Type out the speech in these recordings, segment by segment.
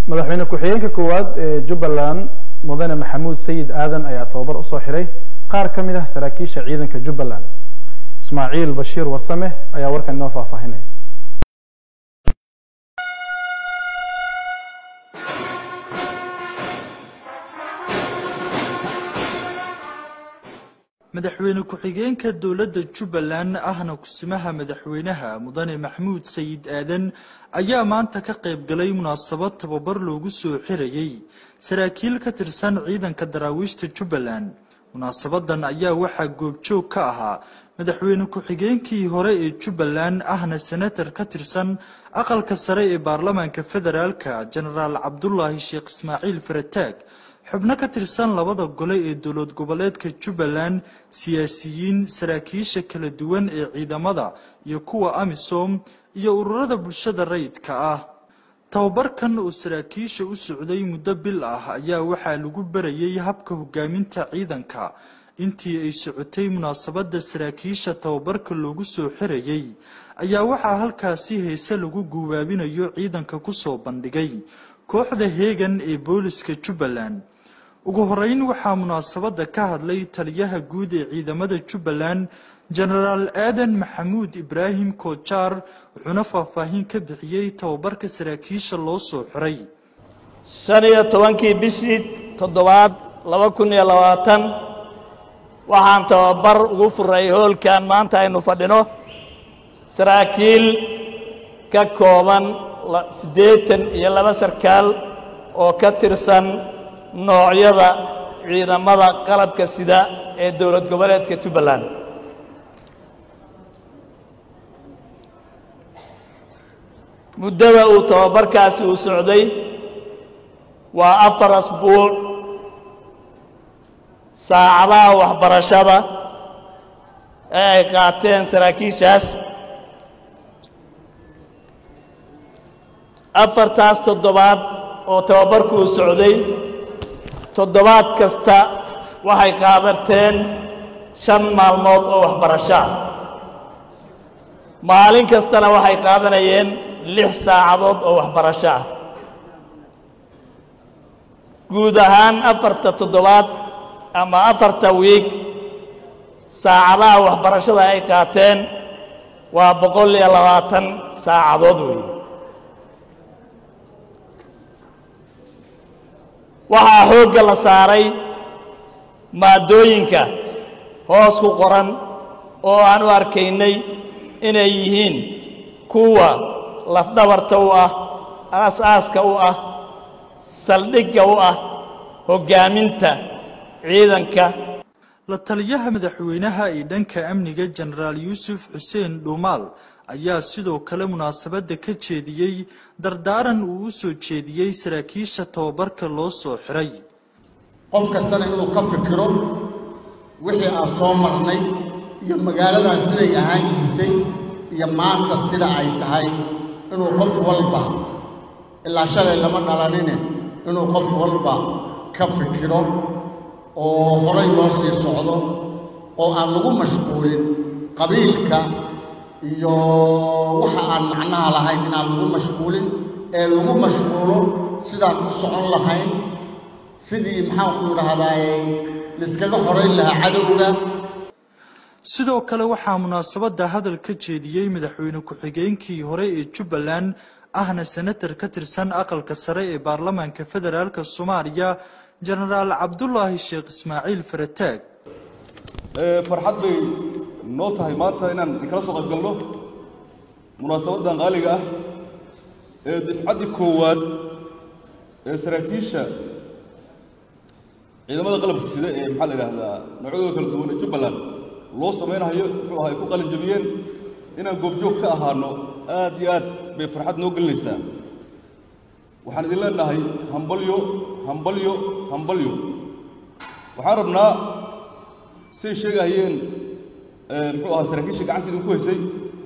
madaxweyne ku-xigeenka koowaad ee jubbaland mudane maxamuud sayid aadan ayaa tababar usoo xiray qaar ka mid ah saraakiisha ciidanka jubbaland ismaaciil bashiir warsame ayaa warkan inoo faahfaahinaya madaxweyne ku-xigeenka dowladda jubbaland ahna kusimaha madaxweynaha mudane maxamuud sayid aadan ayaa maanta ka qayb galay munaasabad tababar loogu soo xirayey saraakiil ka tirsan ciidanka daraawiishta jubbaland munaasabadan ayaa waxaa goobjoog ka ahaa madaxweyne ku-xigeenkii hore ee jubbaland ahna senatar ka tirsan aqalka sare ee baarlamaanka federaalka jenaraal cabdulaahi sheekh ismaaciil farataag xubno ka tirsan labada gole ee dowlad goboleedka jubbaland siyaasiyiin saraakiisha kala duwan ee ciidamada iyo kuwa amisom iyo ururada bulshada rayidka ah tababarkan oo saraakiisha u socday muddo bil ah ayaa waxaa lagu barayay habka hogaaminta ciidanka intii ay socotay munaasabadda saraakiisha tababarka loogu soo xirayey ayaa waxaa halkaasi heese lagu guubaabinayo ciidanka kusoo bandhigay kooxda heegan ee booliska jubbaland ugu horeyn waxaa munaasabadda ka hadlay taliyaha guud ee ciidamada jubbaland jenaraal aadan maxamuud ibraahim koojaar wuxuuna faahfaahin ka bixiyey tababarka saraakiisha loo soo xiray shan iyo tobankii bishii toddobaad laba kun iyo labaatan waxaan tababar ugu furay hoolkan maanta aynu fadhino saraakiil ka kooban siddeetan iyo laba sarkaal oo ka tirsan noocyada ciidamada qalabka sida ee dowlad goboleedka jubbaland muddada uu tababarkaasi uu socday waa afar asbuuc saacadaha waxbarashada ee ay qaateen saraakiishaas afartaas toddobaad oo tababarku uu socday toddobaad kasta waxay qaadateen shan maalmood oo waxbarasho ah maalin kastana waxay qaadanayeen lix saacadood oo waxbarasho ah guud ahaan afarta toddobaad ama afarta wiig saacadaha waxbarashada ay qaateen waa boqol iyo labaatan saacadood weeye waxaa xoogga la saaray maadooyinka hoos ku qoran oo aan u arkaynay inay yihiin kuwa lafdhabarta u ah aas-aaska u ah saldhigga u ah hoggaaminta ciidanka la taliyaha madaxweynaha ee dhanka amniga jenaraal yuusuf xuseen dhuumaal ayaa sidoo kale munaasabadda ka jeediyey dardaaran uu u soo jeediyey saraakiisha tababarka loo soo xiray qof kastana inuu ka fikiro wixii aan soo marnay iyo magaaladan siday ahaan jirtay iyo maanta sida ay tahay inuu qof walba ilaa shalay lama dhalanine inuu qof walba ka fikiro oo horay loo sii socdo oo aan lagu mashquulin qabiilka iyo waxa aan macnaha lahayn inaan lagu mashquulin ee lagu mashquulo sidaan u socon lahayn sidii maxaanku idhahdaaye laiskaga xorayn lahaa cadowga sidoo kale waxaa munaasabadda hadal ka jeediyey madaxweyne ku-xigeenkii hore ee jubbaland ahna senatar ka tirsan aqalka sare ee baarlamaanka federaalk soomaaliya jenaraal cabdulaahi sheekh ismaaciil farataag farxad bay noo tahay maanta inaan inkala soo qayb galno munaasabaddan qaaliga ah ee difcaddii koowaad ee saraakiisha ciidamada qalabka sida ee maxaa la yidhaahdaa noocyadooda kala duwan ee jubbaland loo samaynayo muxuu ahaa ay ku qalin jabiyeen inaan goobjoog ka ahaano aad iyo aad bay farxad noo gelinaysaa waxaan idin leenahay hambalyo hambalyo hambalyo waxaan rabnaa say sheegahayeen muxuu ahaa saraakiisha gacanta idinku haysay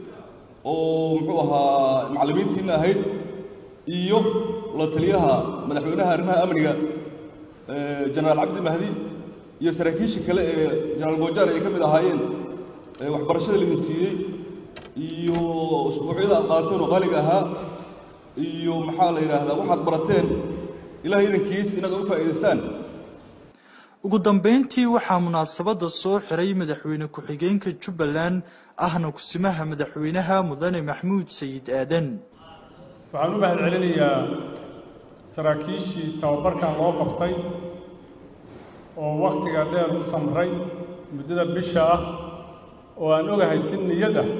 oo muxuu ahaa macallimiintiinna ahayd iyo la taliyaha madaxweynaha arrimaha amniga jenaraal cabdi mahdi iyo saraakiisha kale ee jenaraal goojaar ay ka mid ahaayeen waxbarashada laidin siiyey iyo usbuucyada aad qaadateen oo qaaliga ahaa iyo maxaa la yidhaahdaa waxaad barateen ilahay idankiis inaad uga faa'iidaystaan ugu dambayntii waxaa munaasabadda soo xiray madaxweyne ku-xigeenka jubbaland ahna kusimaha madaxweynaha mudane maxmuud sayid aadan waxaan u mahad celinayaa saraakiishii tababarkan loo qabtay oo wakhtiga dheer u samray muddada bisha ah oo aan ogahay si niyad ah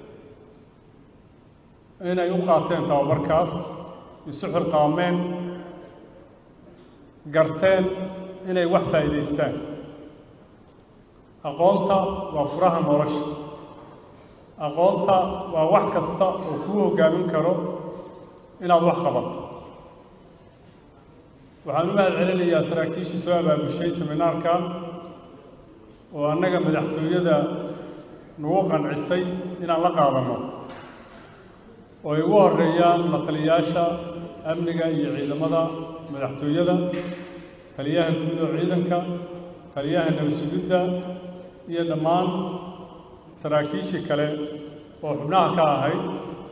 inay u qaateen tababarkaas isu xilqaameen garteen inay wax faa'iidaystaan aqoonta waa furaha nolosha aqoonta waa wax kasta oo kuu hoggaamin karo inaad wax qabato waxaan u mahad celinayaa saraakiishii soo abaabushay seminaarkan oo annaga madaxtooyada nagu qancisay inaan la qaadanno oo ay ugu horreeyaan la taliyayaasha amniga iyo ciidamada madaxtooyada taliyaha guud oo ciidanka taliyaha nabasugidda iyo dhammaan saraakiishii kale oo xubnaha ka ahayd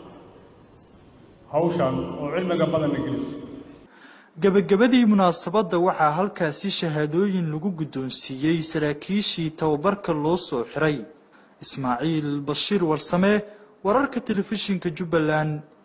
hawshan oo cilmiga badanna gelisay gebagabadii munaasabadda waxaa halkaasi shahaadooyin lagu guddoonsiiyey saraakiishii tababarka loo soo xiray ismaaciil bashiir warsame wararka telefishinka jubbaland